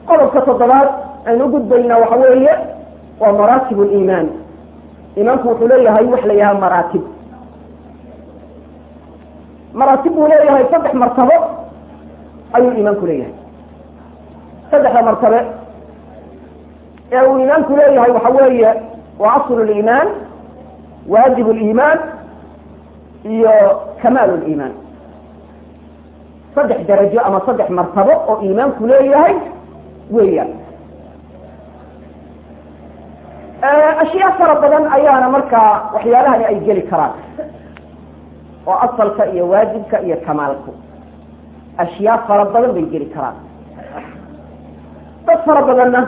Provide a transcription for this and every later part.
qodobka toddobaad aynu ugudbaynaa waxa weeye waa maraatib liimaan iimaanku wuxuu leeyahay wax la yidhaha maraatib maraatib buu leeyahay saddex martabo ayuu iimaanku leeyahay saddexda martabe ee uu iimaanku leeyahay waxa weeye waa aslu liimaan waajib liimaan iyo kamaal liimaan saddex darajo ama saddex martabo oo iimaanku leeyahay weeyaan ashyaa fara badan ayaana markaa waxyaalahani ay geli karaan oo asalka iyo waajibka iyo kamaalku ashyaa fara badan bay geli karaan dad fara badanna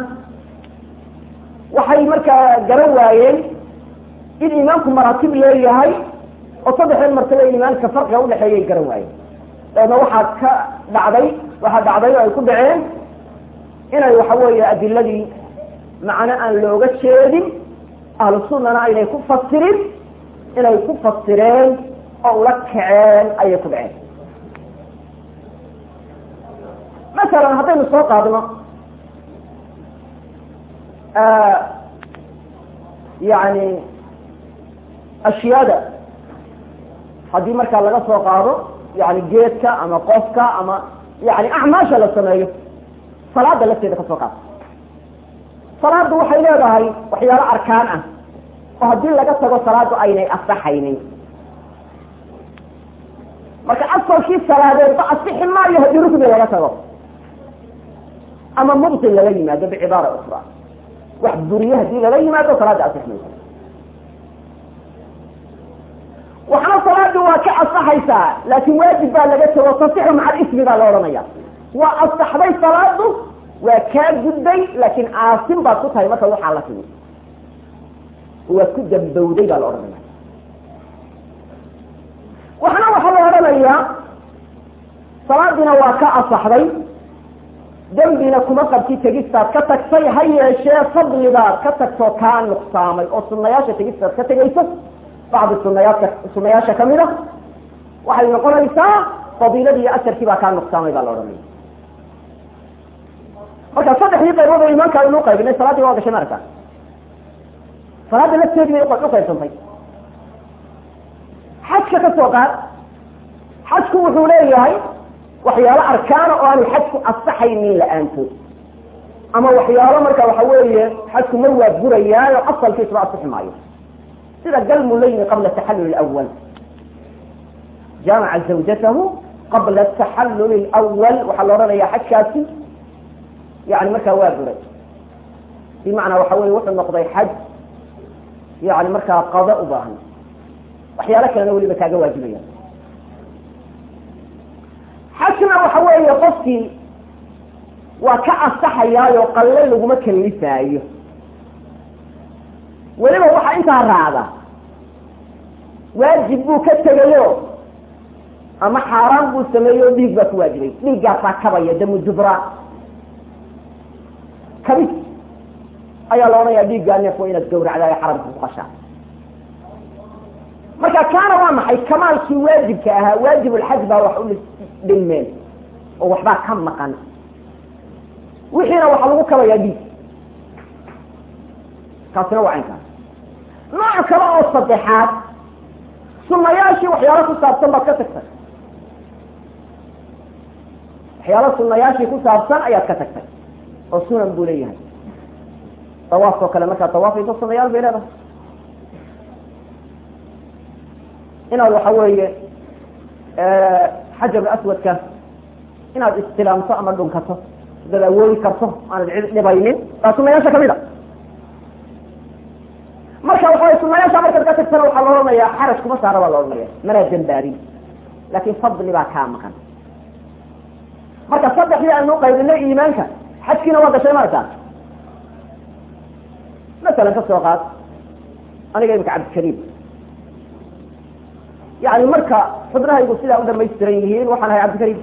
waxay markaa garan waayeen in iimaanku maraatib leeyahay oo saddexdan martaba iimaanka farqiga udhexeeyay garan waayeen dabeedna waxaa ka dhacday waxaa dhacday oo ay ku dhaceen inay waxa weeye adiladii macno aan looga jeedin ahlu sunnana aynay ku fasirin inay ku fasireen oo ula kaceen ayay ku dhaceen masalan haddaynu soo qaadno yani ashyaada haddii markaa laga soo qaado yani geedka ama qofka ama yani acmaasha la sameeyo salaada lafteeda ka soo qaado salaadu waxay leedahay waxyaalo arkaan ah oo haddii laga tago salaadu aynay asaxaynin marka asalkii salaadeedba asixi maayo haddii rukni laga tago ama mubtil laga yimaado bicibaara ukra wax buriye hadii lala yimaado salaada asix mayso waxna salaadii waa ka asaxaysaa laakin waajib baa laga tago tasixu macal ismi baa la odhanaya waa asaxday salaadu waa kaa gudday laakin aasin baad ku tahay marka waxaa la timi waad ku dambowday baa la odhanaya waxna waxaa la odhanayaa salaadiina waa ka asaxday dembina kuma qabti tegistaad ka tagtay ha yeeshee fadlibaad ka tagtoo kaa nuqsaamay oo sunayaasha tegistaad ka tegayso bacdi sunayaadka sunayaasha kamid a waxay noqonaysaa fadiiladii iyo asarkii baa kaa nuqsaamay baa la odhanaya marka saddexdii qaybood oo imaanka aynu uqaybinay salaadii waa gashay marka salaada lafteedii bay uqaybsantay xajka ka soo qaad xajku wuxuu leeyahay waxyaalo arkaana oo aanu xajku asaxaynin la-aantood ama waxyaalo marka waxa weeye xajku mar waa burayaayo asalkiisba asixi maayo sida galmu layni qabla taxallul awal jaamaca zawjatahu qabla taxallul lwal waxaa la odhanaya xajkaasi yani markaa waa buray bimacnaa waxa weye wuxuu noqday xaj yani markaa qada u baahan waxyaalo kalena weliba kaaga waajibaya xajna waxa weeye qofkii waa ka asaxayaayo qalle laguma kalifaayo weliba waxaa intaa raacda waajib buu ka tegayo ama xaaraan buu sameeyo dhiig baa ku waajibay dhiiggaasaa kabaya damu dubra kabis ayaa la odhanaya dhiiggaa neef waa inaad gawracdaa ee xaramka ku qashaa marka kaana waa maxay kamaalkii waajibka ahaa waajibulxaj baa wax u dhilmeen oo waxbaa ka maqan wixiina waxaa lagu kabayaa dhiig kaasina waa caynkaas nooc kale oo saddexaad sunayaashii waxyaalo ku saabsan baad ka tagtay waxyaalo sunayaashii ku saabsan ayaad ka tagtay oo sunan buu leeyahay dawaafkao kale markaad dawaafayso sunayaal bay leedahay inaad waxa weeye xajarul aswadka inaad istilaamto ama dhunkato dad awoodi karto aanad cid dhibaynin waa sunayaasha kamid a marka waxa sunayaasha markaad ka tagtana waxaa la odhanayaa xaraj kuma saara baa la odhanaya manaa dambaarin laakin fadli baa kaa maqan marka saddexdii aynu qaybinay iimaanka xajkiina waa gashay markaa masalan ka soo qaad aniga imika cabdikariim yani marka xubnahaygu sidaa u dhamaystiran yihiin waxaan ahay cabdikariim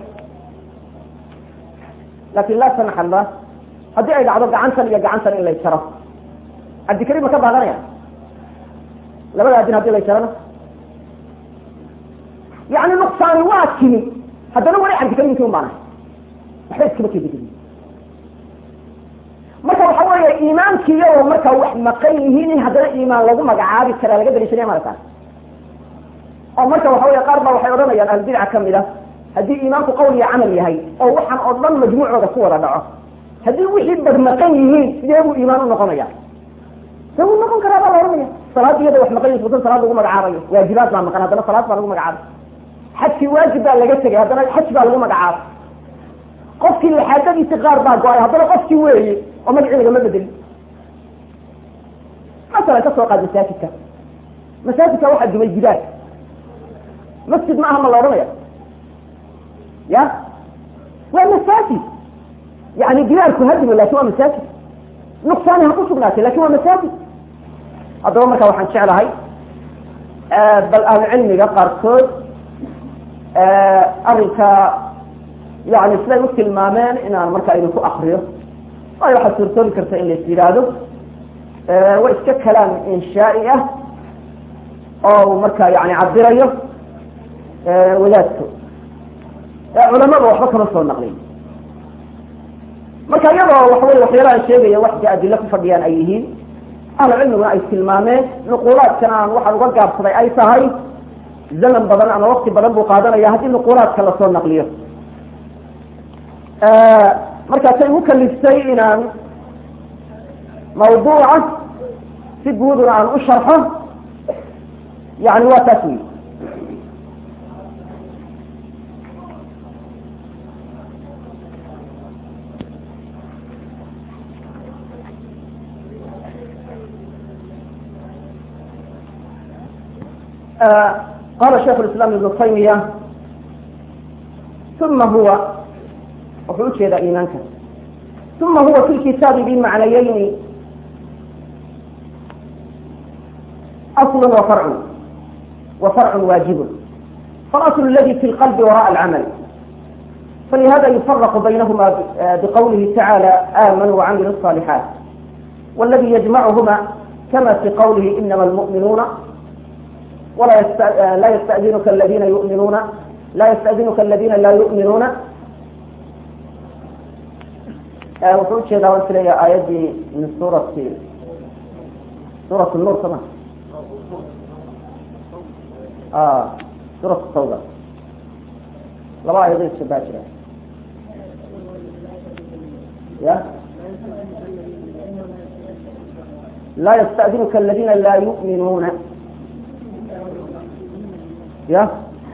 laakin laa sanax allah haddii ay dhacdo gacantan iyo gacantan in lay jaro cabdikariim ma ka baadanaya labada adin hadii lay jarana yani nuqsaani waa timi haddana wali cabdikariimkii un baan ahay waxba iskama kedegedi iimaankii iyagoo markaa wax maqan yihiin in haddana iimaan lagu magacaabi karaa laga daliishanaya markaa oo marka waxa wey qaar baa waxay odhanayaan ahlbidaca kamid a haddii iimaanku qawl iyo camal yahay oo waxaan oo dhan majmuucooda ku wada dhaco haddii wixii bad maqan yihiin sidee buu iimaan u noqonaya se wuu noqon karaa baa la ohanaya salaad iyada wax maqan yihin salaad lagu magacaabayo waajibaad baa maqan haddana salaad baa lagu magacaabay xajkii waajib baa laga tegay haddana xaj baa lagu magacaabay qofkii laxaadadiisi qaar baa go-ay haddana qofkii weeye oo magacii lagama bedelin masalan ka soo qaad masaajidka masaajidka waxaa dumay jibaal masjid ma aha ma la odhanaya ya waa masaajid yani bilaalku hadimo lakin waa masaajid nuqsaani ha ku sugnaatay lakin waa masaajid haddaba marka waxaan jeclahay bal ahlucilmiga qaarkood arrinka yani siday u tilmaameen inaan marka idinku akriyo waayo waxaad suurtoobi karta in lais yidhaahdo waa iska kalaam inshaai ah oo marka yani cabirayo wadaadku culamada waxba kama soo naqlin marka iyadoo waxa wey waxyaalahan sheegaya waxka adilo ku fadhiyaan ay yihiin ahlu cilmiguna ay tilmaameen nuquulaadkan aan waxaan uga gaabsaday ay tahay zaman badan ama wakti badan buu qaadanaya haddii nuquulaadka lasoo naqliyo markaasay igu kaliftay inaan mawduuca si guuduna aan u sharxo yani waa taas wey qala shaikh islam ibnu taymiya uma huwa wuxuu ujeedaa iimaanka uma huwa fi lkitaabi bimacnayayni aslu wa farcu wa farcu waajibun falasl aladi fi lqalbi waraءa alcamal falihada yufaraqu baynahuma biqawlihi tacala amanuu wacamilu الصالixaat wاladi yajmachuma kama fi qawlihi inama almu'minuuna ولا يست... لا يستأذنك الذين يؤمنون لا يستأذنك الذين لا يؤمنون wuxuu ujeedaa waan filaya aayaddii min suurati suurat nuur sama suurat tawba laba aayadood ishabaa jira ya laa yastأdinuka aladina laa yu'minuuna ya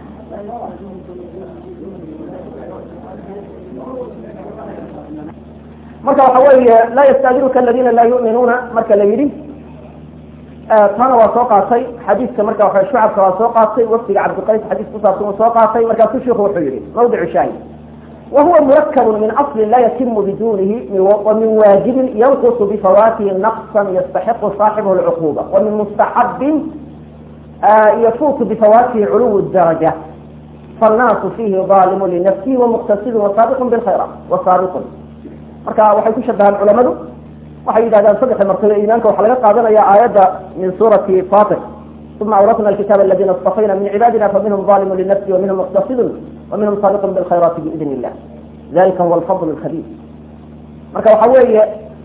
marka waxa weeye laa yastadinuka aladina laa yu'minuuna marka la yidhi taana waa soo qaatay xadiiska marka waa shucabka waa soo qaatay wafdiga cabdiqays xadiis kusaabsan uu soo qaatay markaasuu shiku wuxuu yihi mawdicu shaahid wahuwa murakab min asli laa yatimu bidunihi wamin waajibin yanqusu bifawatihi naqsa yastaxiqu saaxibuhu lcuquba wamin mustaxabin yafuutu bifawatihi culuw daraja faannaasu fiihi aalimu linafsihi wamuqtasidun wasaabiqun bilkhayraat wasaabiqun marka waxay ku shabahaan culamadu waxay yidhahdaan saddexa martaba iimaanka waxaa laga qaadanaya aayadda min suurati fatir uma awratna alkitaaba aladina istafayna min cibaadina faminhum alimu linafsi waminhum muqtasidun waminhum saabiqun bilkhayraati biidn illah dalika huwa alfadl alkhabir marka waxa weeye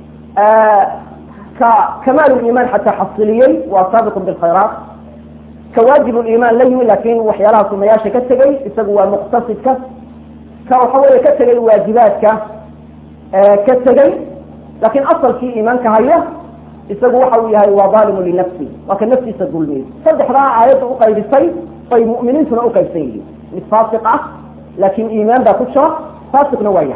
ka kamaal liimaan xataa xasiliyey waa saabiqun bilkhayraat ka waajib liimaan la yimi laakin waxyaalaha sunayaasha ka tegey isagu waa muqtasidka ka waxa weeye ka tegay waajibaadka ka tegey laakin asalkii iimaanka haya isagu waxa uu yahay waa aalimu linafsi waa ka naftiisa dulmiyey saddexdaa aayadda uqaybisay bay mu'miniintuna uqaybsan yihiin mid faasiq ah laakin iimaan baa ku jira faasiqna waa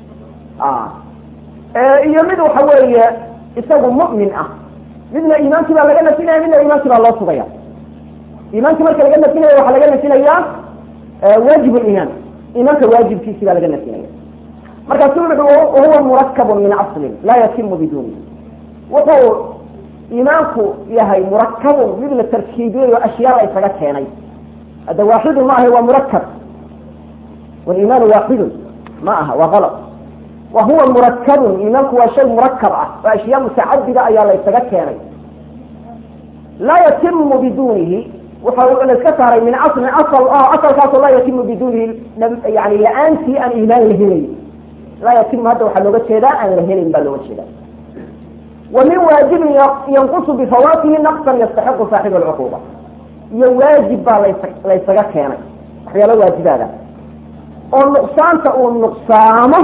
yahay iyo mid waxa weeye isagu mu'min ah midna iimaankii baa laga nafinaya midna iimaankii baa loo sugaya iimaankii marka laga nafinaya waxaa laga nafinayaa waajib liimaan iimaanka waajibkiisii baa laga nafinaya markaasu wuxu huwa murakabun min aslin laa yatimu biduni wuxuu iimaanku yahay murakabun mid la tarkiibiyey oo ashyaada isaga keenay hadda waaxidun ma aha waa murakab waliimaanu waaxidun ma aha waa alad wa huwa murakabun iimaanku waa shay murakab ah oo ashyaa mutacadida ayaa la ysaga keenay laa yatimu bidunihi waxa la iska saaray min aslin asal oo asalkaasoo laa yatimu bidunihi yani la-aantii aan iimaan la helay laa yatimu hadda waxaa looga jeedaa aan la helin baa looga jeeda wa min waajibin yanqusu bifawaatihi naqsan yastaxiqu saaxibu alcuquuba iyo waajib baa las laysaga keenay waxyaala waajibaada oo nuqsaanta uu nuqsaamo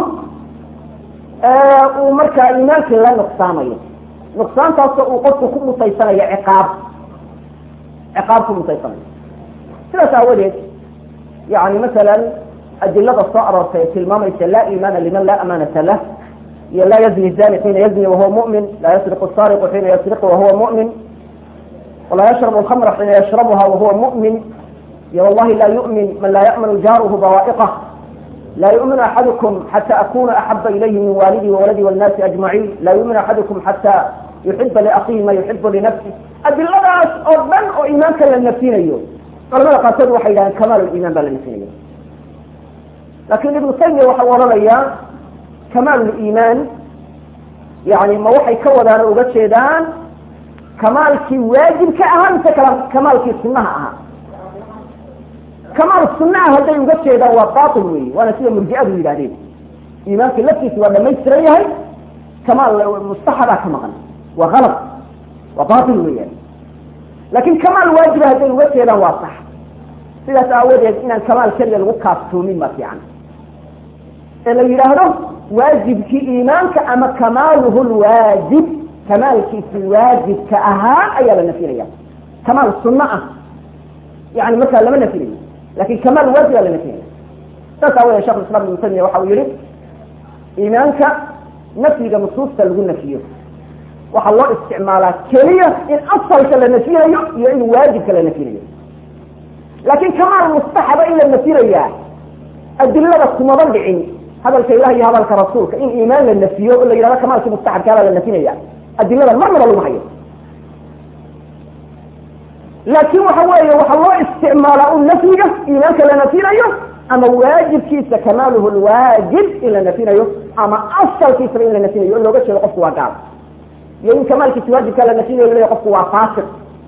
uu markaa iimaankii la nuqsaamayo nuqsaantaasoo uu qofku ku mutaysanayo ciqaab ciqaab ku mutaysanayo sidaas aawadeed yani masalan adilada soo aroortay ee tilmaamaysa laa iimaana liman laa amaanata lah iyo laa yazni zani xiina yazni wahuwa mu'min laa yasriqu sariqu xiina yasriqu wahuwa mu'min walaa yashrabu alkhamra xiina yashrabuha wahuwa mu'min iyo wallahi laa yu'min man laa ya'manu jaaruhu bawaa'iqah laa yu'minu axadukum xata akuna axaba ilayhi min waalidii wawaladi walnaasi ajmaciin laa yu'minu axadukum xata yuxiba liakhihi ma yuxibu linafsi adiladaas oo dhan oo iimaanka la nafinayo culamada qaarkood waxay yidhahdeen kamaal liimaan baa la nafinaya lakin ibnu taymiya waxa u odhanayaa kamaal liimaan yani ma waxay ka wadaan oo uga jeedaan kamaalkii waajibka ahaa mise kamaalkii sunaha ahaa kamaal sunaha hadday uga jeedaan waa bail wey waana sida murjiadu yidhahdeen iimaanka laftiisa waa dhamaystiran yahay kamaal mustaxabaa ka maqan waa alad waa bail weeyaan lakin kamaal waajiba hadday uga jeedaan waa sax sidaas aawadeed inaan kamaal keliya lagu kaaftoomin ba fiican ee la yidhaahdo waajibkii iimaanka ama kamaaluhu lwaajib kamaalkiisi waajibka ahaa ayaa la nafinaya kamaal sunno ah yani markaa lama nafinayo lakin kamaal waajiba la nafinaya saas aawadeed shekh islam ibnu tamiya waxa uu yihi iimaanka nafyiga nusuusta lagu nafiyo waxaa loo isticmaalaa keliya in asalka la nafinayo iyo in waajibka la nafinayo laakin kamaal mustaxaba in la nafinayaa adilada kumaba dhicin hadalka ilah iyo hadalka rasuulka in iimaan la nafiyo oo la yidhahdo kamaalkii mustaxabkaabaa la nafinaya adilada marnaba lagu hayo laakin waxa weeye waxaa loo isticmaalaa un nafyiga iimaanka la nafinayo ama waajibkiisa kamaaluhu lwaajib in la nafinayo ama asalkiisaba in la nafinayo o looga jeedo qofku waa gaal iyo in kamaalkiisa waajibkaa la nafinayo laleeya qofku waa faasiq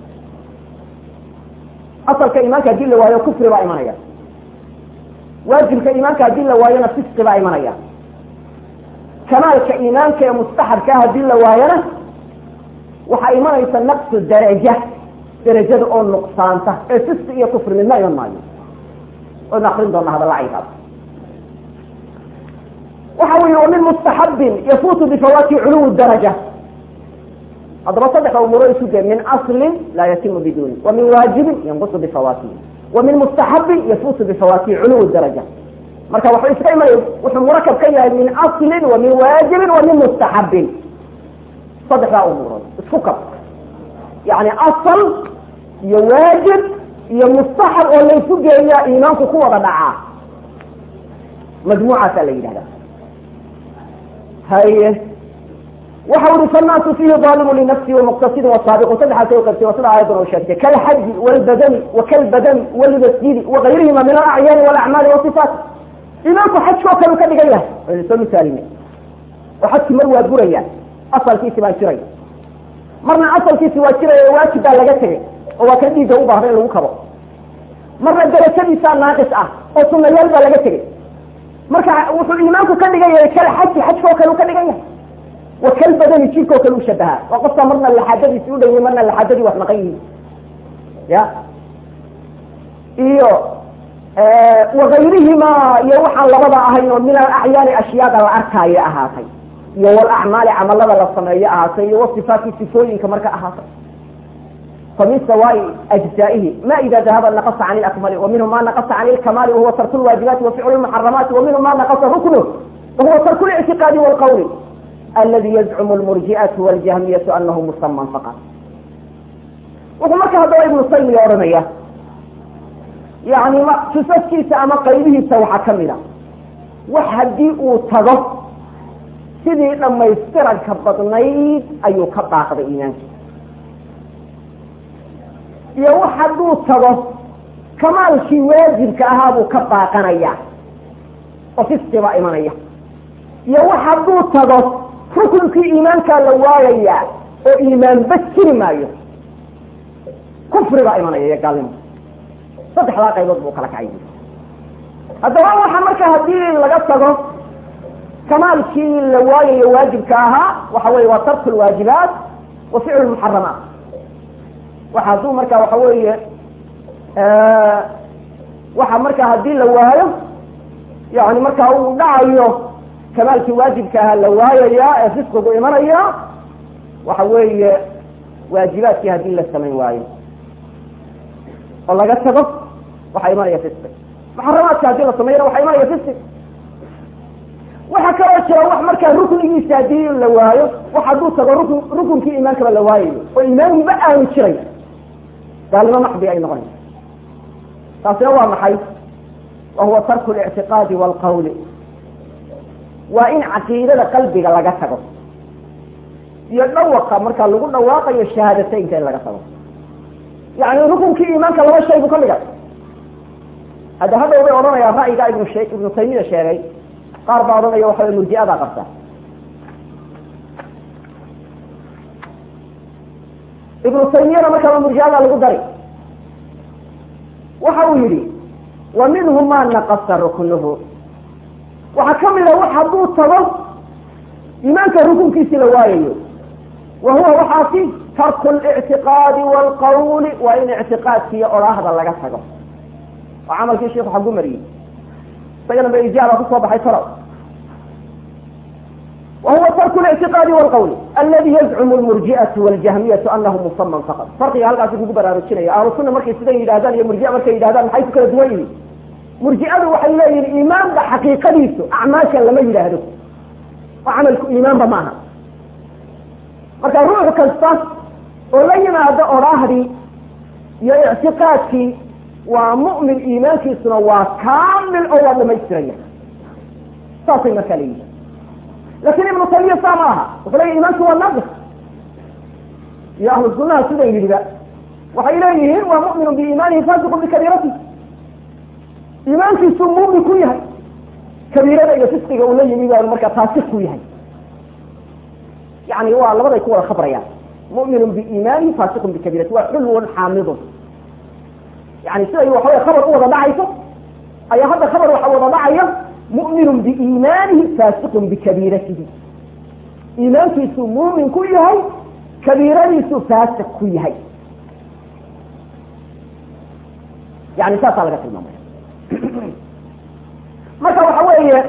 asalka iimaanka hadii la waayo kufri baa imanaya waajibka iimaanka hadii la waayona fisqi baa imanaya kamaalka iimaanka ee mustaxabkaa hadii la waayona waxaa imanaysa naqsu daraja darajada oo nuqsaanta ee fisqi iyo kufri midna iman maayo waynu akrin doonaa hadalla caynkaas waxa uu yihi wamin mustaxabin yafuutu bifawaati culuwi daraja haddaba saddexa umuuro isu de min aslin laa yatimu biduni wa min waajibin yanqusu bifawaatihi wa min mustaxabin yafuutu bifawaatihi culuwi daraja marka waxuu iska imanay wuxuu murakab ka yahay min aslin wa min waajibin wa min mustaxabin saddexdaa umuurood isku kab yani asal iyo waajib iyo mustaxab oo laysu geeyaa iimaanku ku wada dhacaa majmuucaasaa la yidhahda haye waxa uri fannaasu fiihi daalimu linafsihi wamuqtasidin wasaabiqu saddexaas ay qabtay waa sida aayadan oo sheegtay kalxaji walbadani wakalbadani walmasjidi wagayrihima min alacyaani walacmaali wasifaat imaamku xajkoo kale u ka dhigan yahay waynu soo misaalinay oo xajki mar waa buraya asalkiisi baa jiray marna asalkiisi waa jiraya waajib baa laga tegay oo waa kan dhiigga u baahda in lagu kabo marna darajadiisaa naaqis ah oo sunayaal baa laga tegay marka wuxuu imaamku ka dhigan yahay kalxaji xajkoo kale u ka dhigan yahay wakalbadani jirkoo kale u shabahaa waa qofka marna laxaadadiisi u dhawey marna laxaadadii wax maqan yihiin ya iyo wagayrihima iyo waxaan labada ahayn oo min alacyaani ashyaada la arkaayo ahaatay iyo walacmaali camalada la sameeyo ahaatay iyo wasifaati sifooyinka marka ahaatay famin sawaai ajzaa'ihi ma ida dahaba naqasa can lakmali wa minhu ma naqasa can lkamaali wahuwa tarku lwaajibaati wa ficlu lmuxaramaati wa minhu ma naqasa ruknu wahuwa tarku lictiqaadi walqawli aladi yazcumu lmurji'atu waljahmiyatu anahu musaman faqat wuxuu marka haddaba ibnu taymiya odhanaya yani sifaskiisa ama qaybihiisa waxaa kamid a wax haddii uu tago sidii dhamaystiranka badnayd ayuu ka baaqday iimaanka iyo wax hadduu tago kamaalkii waajibka ahaa buu ka baaqanaya oo fisqi baa imanaya iyo wax hadduu tago rukunkii iimaankaa la waayaya oo iimaanba jiri maayo kufri baa imanaya iyo gaalnimo saddexdaa qaybood buu kala kacay haddaba waxa marka haddii laga tago kamaalkii la waayayo waajibka ahaa waxa weye waa tarku lwaajibaat wa ficlu lmuxaramaat waxa hadduu marka waxa weeye waxa marka haddii la waayo yani marka uu dhacayo kamaalkii waajibka ahaa la waayaya ee fisqigu imanaya waxa weeye waajibaadkii haddii la samayn waayo oo laga tago waxaa imanaya fisqi muxaramaadka haddii la sameeyana waxaa imanaya fisqi waxaa kaloo jira wax markaa ruknigiisa haddii la waayo wax hadduu tago rukn rukunkii iimaankaba la waayayo oo iimaanba aanu jiray gaalnimo maxdi ay noqonaysa taasina waa maxay wa huwa tarku lictiqaadi waalqawli waa in caqiidada qalbiga laga tago iyo dhawaqa markaa lagu dhawaaqayo shahaadateynka in laga tago yani rukunkii iimaanka laba shay buu ka dhigay hadda hadhow bay odhanayaa ra'yiga ibnu she ibnu taymiya sheegay qaar baa odhanaya waxa way murji'adaa qabta ibnu taymiyana markaaba murji'adaa lagu dari waxa uu yihi wa minhu ma naqasa ruknuhu waxaa ka mida wax hadduu tago iimaanka rukunkiisi la waayayo wa huwa waxaasi tarku lictiqaadi waalqawli waa in ictiqaadkiiyo odhaahda laga tago oo camalkii sheiku xagu mariyey isagana ba ijaaba kusoo baxay talo wa huwa tarku lictiqaadi waalqawli aladi yazcumu lmurji'atu waljahmiyatu anahu musaman faqad farqiga halkaasi kugu baraarujinaya ahlu sunna markay sidan yidhahdaan iyo murjia markay yidhahdaan maxay ku kala duwan yihiin murji'adu waxay leeyihin iimaanba xaqiiqadiisu acmaashan lama yidhaahdo oo camalku iimaanba maaha marka ruux kasta oo la yimaado odhaahdii iyo ictiqaadkii waa mu'min iimaankiisuna waa kaamil oo waa dhamaystiraya saasay markaa leeyihin lakin ibnu taymiya saa ma aha wuxuu leya iimaanku waa naaqis iyo ahlu sunnaha sidan yidhiba waxay leeyihiin waa mu'minu biiimaanihi faasiqu bikabiirati iimaankiisuu muumin ku yahay kabiirada iyo fisqiga uu la yimi baa markaa faasiq ku yahay yani waa labaday ku wada khabrayaan mu'minun biiimaanihi faasiqun bikabiirati waa xulwun xaamidun yani siday waxawey khabar u wada dhacayso ayaa hadda khabar waxa wada dhacaya mu'minun biiimaanihi faasiqun bikabiiratihi iimaankiisuu muumin ku yahay kabiiradiisuu faasiq ku yahay yani saasaa laga tilmaamaya marka waxa weeye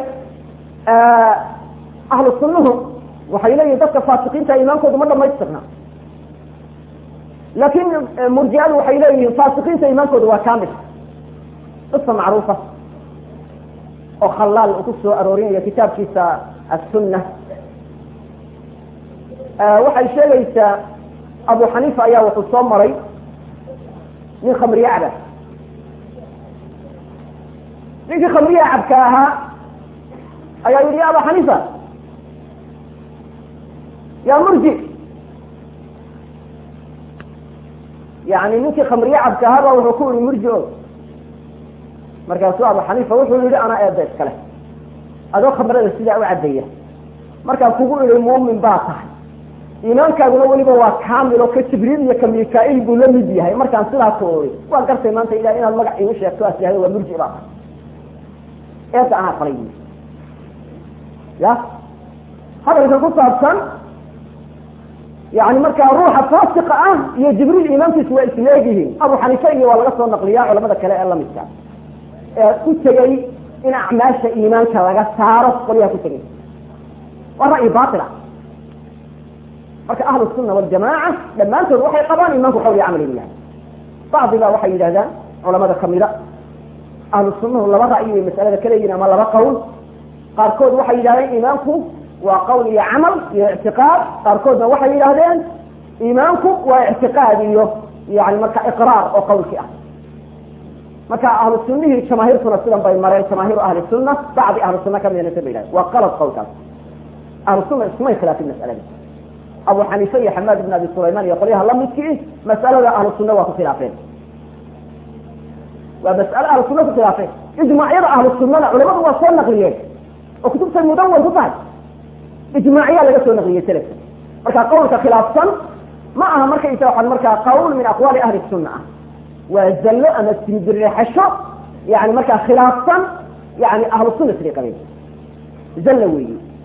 ahlu sunnuhu waxay leeyihin dadka faasiqiinta iimaankoodu ma dhamaystirna laakin murji'adu waxay leeyihiin faasiqiinta iimaankooda waa kamil qisa macruufa oo khalaal uu ku soo aroorinayo kitaabkiisa assunna waxay sheegaysaa abu xaniifa ayaa wuxuu soo maray nin khamriye caba ninkii khamriye cabka ahaa ayaa yihi ya aba xaniifa ya murji yani ninkii khamriye cabka ahaa ba wuxuu ku yihi murji o markaasuu abu xaniifa wuxuu yihi anaa eeda iskale adoo khamrada sidaa u cadaya markaan kugu ihi muumin baa tahay iimaankaaguna weliba waa kaamil oo ka jibriil iyo ka mika-il buu la mid yahay markaan sidaa ku oi waan gartay maanta ilah inaad magac igu sheegto as yahda waa murji baa tahay eedda anaa qalay bu ya hadalka ku saabsan yani markaa ruuxa faasiqa ah iyo jibriil iimaankiisu waa isleegyihiin abu xaniife iyo waa laga soo naqliyaa culamada kale ee lamidka ee ku tegay in acmaasha iimaanka laga saaro qolyaha ku tegay waa ra'yi baila marka ahlu sunna waljamaaca dhammaantood waxay qabaan iimaanku qawliya camal inu yahay bacdiba waxay yidhahdaan culamada kamida ahlu sunnahu laba ra'yi bay masalada ka leeyihin ama laba qowl qaarkood waxay yidhahdeen iimaanku waa qawl iyo camal iyo ictiqaad qaarkoodna waxay yidhahdeen iimaanku waa ictiqaad iyo yani marka iqraar oo qawlki ah marka ahlu sunihii jamaahiirtuna sidan bay mareen jamaahiiru ahli sunna bacdi ahlu sunna kamidna sa ba yidhahdeen waa qalad qawlkaas ahlu sunna iskumay khilaafin masalada abu xaniife iyo xamaad ibn abi sulayman iyo qolyaha lamidkii mas'alada ahlu sunna waa ku khilaafeen waa mas'ale ahlu sunna ku khilaafeen ijmaacyada ahlu sunnada culamadu waa soo naqliyeen oo kutubtay mudawan ku tahay ijmaaciyaa laga soo naqliyey selafka marka qawlka khilaafsan ma aha markaysa waxaan markaa qawl min aqwaali ahli sunna ah waa zallo ama simbirixasho yani markaa khilaafsan yani ahlu sunna siday qabeen zallo weeye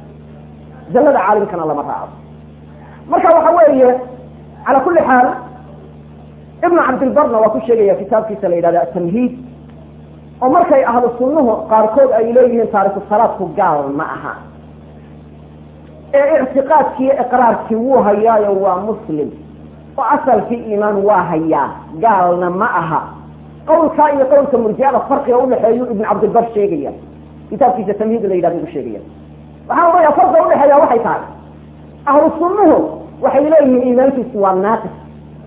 zallada caalimkana lama raaco marka waxa weeye cala kuli xaal ibnu cabdilbarna waa ku sheegaya kitaabkiisa la yidhahda atamhiid oo markay ahlu sunnuhu qaarkood ay leeyihiin taariku salaadku gaal ma aha ee ictiqaadkiiyo iqraarkii wuu hayaayo waa muslim oo asalkii iimaan waa hayaa gaalna ma aha qawlkaa iyo qawlka murjiada farqiga udhexeeyu ibn cabdilbar sheegaya kitaabkiisa tamhiid la yidhahda u sheegaya waxaan odhaya farqiga udhexeeya waxay tahay ahlu sunnuhu waxay leeyihiin iimaankiisu waa naaqis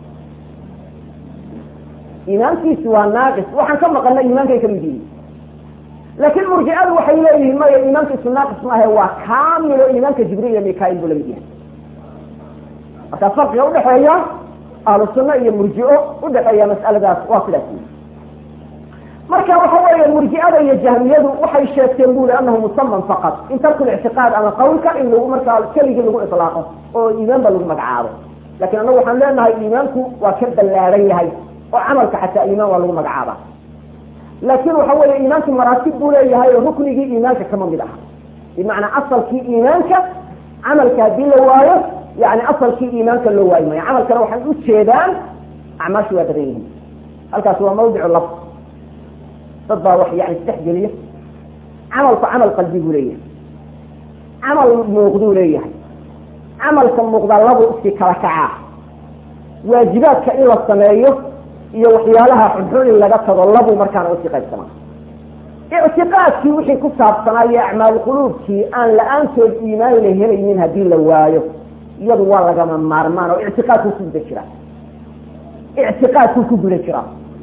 iimaankiisu waa naaqis waxaan ka maqana iimaankay kamid yihiin laakiin murjicadu waxay leeyihiin maya iimaankiisu naaqis maahe waa kaamilo iimaanka jibriil iyo mikail buu lamid yahay markaa farqiga udhexeeya ahlu sunna iyo murjico udhexeeya mas'aladaas waa sidaas marka waxa weeye murjicada iyo jahmiyadu waxay sheegteen buli anahu musaman faqad in tarku lictiqaad ama qawlka in lagu markaa keligii lagu ilaaqo oo iimaan ba lagu magacaabo lakin anagu waxaan leenahay iimaanku waa ka ballaaran yahay oo camalka xataa iimaan waa lagu magacaaba laakin waxa weeye iimaanku maraatib buu leeyahay oo ruknigii iimaanka kama mid aha bimacnaa asalkii iimaanka camalka haddii la waayo yani asalkii iimaanka loo waayi maayo camalkana waxay ujeedaan acmaashu waa badan yihiin halkaas waa mawdicu laf dad baa wax yani isdhex geliya camalku camal qalbi buu leeyahay camal muuqduu leeyahay camalka muuqdaa labu iski kala kacaa waajibaadka in la sameeyo iyo waxyaalaha xunxun in laga tago labu markaana usii qaybsamaa ictiqaadkii wixii ku saabsanaayo acmaal quluubkii aan la-aantood iimaan la helaynin haddii la waayo iyadu waa lagama maarmaan oo ictiqaadkuu ku guda jiraa ictiqaadkuu ku guda jiraa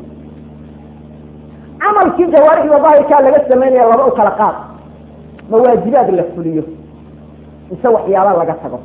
camalkii jawaarixda daahirkaa laga samaynaya laba u kala qaad ma waajibaad la fuliyo mise waxyaala laga tago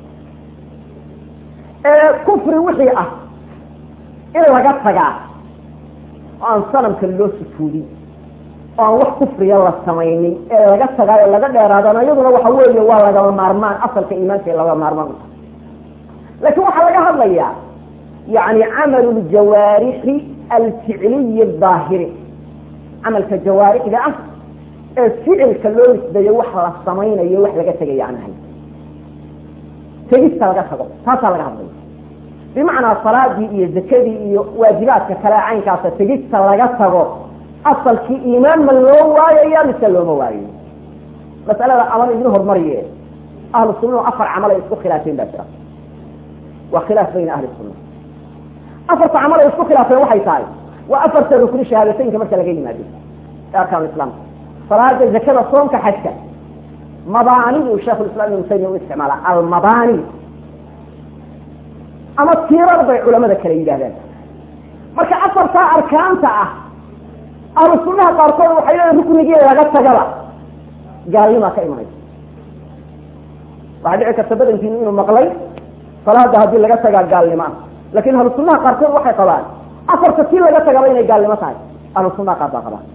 kufri wixii ah in laga tagaa oo aan sanamka loo sufuudin oo aan wax kufriya la samaynin ee laga tagaayo laga dheeraadana iyaduna waxa weeye waa lagama maarmaan asalka iimaanka laga maarmaan uta laakiin waxaa laga hadlayaa yani camalu ljawaarixi alficliyi daahiri camalka jawaarixda ah ee ficilka loo nisbeeyo wax la samaynayo wax laga tegaya aan ahayn tegista laga tago taasaa laga hadlaya bimacnaa salaadii iyo zakadii iyo waajibaadka kale caynkaasa tegista laga tago asalkii iimaan ma loo waayaya mise looma waayo masalada aban idin hormariye ahlu sunnahu afar camal ay isku khilaafeen baa jira waa khilaaf bayna ahli sunna afarta camal ay isku khilaafeen waxay tahay waa afarta rukni shahaadateynka marka laga yimaado ee arkaan islaamka salaada zakada soonka xajka mabaanidu sheikhulislam ibnu taymiya u isticmaala almabaani ama tiirar bay culamada kale yidhahdaan marka afartaa arkaanta ah ahlu sunnaha qaarkood waxay leeyiin ruknigii laga tagaba gaalnimaa ka imanaysa waxaa dhici karta badankiinu inuu maqlay salaada haddii laga tagaa gaalnimo ah lakin ahlu sunnaha qaarkood waxay qabaan afarta tii laga tagaba inay gaalnimo tahay ahlu sunnaha qaar baa qabaan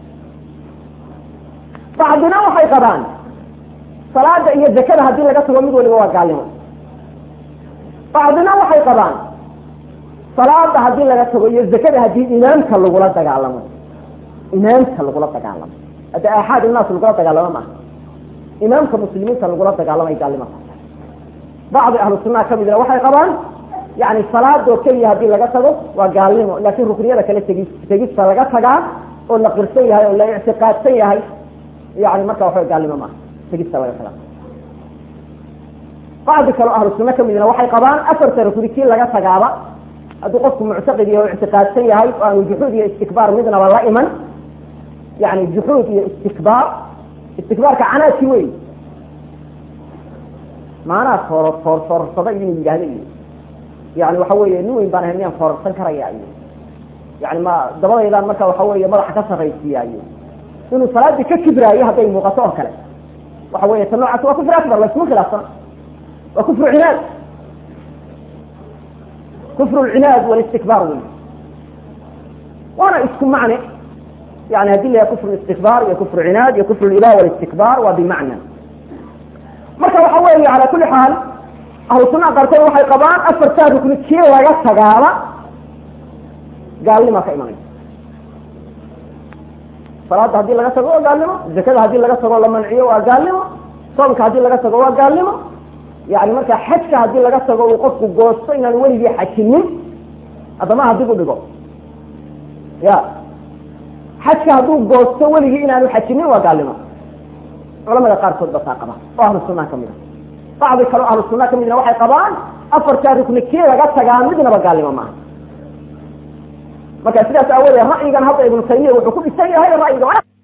bacdina waxay qabaan salaada iyo zakada haddii laga tago mid waliba waa gaalnimo bacdina waxay qabaan salaada haddii laga tago iyo zakada haddii imaamka lagula dagaalamo imaamka lagula dagaalamo hadda aaxaad innaas lagula dagaalamo maaha imaamka muslimiinta lagula dagaalamay gaalnimo bacdi ahlu sunnaha kamidna waxay qabaan yani salaadoo keliya haddii laga tago waa gaalnimo laakin rukniyada kale tegi tegista laga tagaa oo la qirsan yahay oo la ictiqaadsan yahay yani marka waxawa gaalnimo maaha tegista laga tagaa bacdi kaleo ahlu sunna kamidna waxay qabaan afarta rukni kii laga tagaaba hadduu qofku muctaqid yahay o ictiqaadsan yahay o aanu juxuud iyo istikbaar midnaba la iman yani juxuud iyo istikbaar istikbaarka canaadki wey maanaa foor foor foorsada inuu yidhahdo iyo yani waxa weeye nin weyn baan ahay miyaan foorarsan karaya iyo yani ma dabadaydaan marka waxa weeye madaxa ka sarraysiiya iyo inuu salaadii ka kibraayo hadday muuqato oo kale waxa weeye ta noocaas waa kufri akbar laysma khilaafsana waa kufru cinaad kufru lcinaad walistikbaar wey waana isku macne yani hadii la yahay kufru istikbaar iyo kufru cinaad iyo kufru lilah walistikbaar waa bimacna marka waxa weeye ala kuli xaal ahlu sunnaha qaarkood waxay qabaan afartaa rukni kii laga tagaaba gaalnima ka imanaysa salaada haddii laga tago waa gaalnimo zakada haddii laga tago la manciyo waa gaalnimo soomka haddii laga tago waa gaalnimo yani markaa xajka haddii laga tago uu qofku goosto inaan weligii xajinin haddamaha dib u dhigo ya xajka hadduu goosto weligii inaanu xajinin waa gaalnimo culamada qaarkood ba taa qaba oo ahlu sunnaha kamid a bacdi kaleo ahlu sunnaha kamidna waxay qabaan afartaa rukni kii laga tagaa midnaba gaalnimo maaha marka sidaas aawoodee ra'yigan hadda ibnu taymiya wuxuu ku dhisan yahay ra'yiga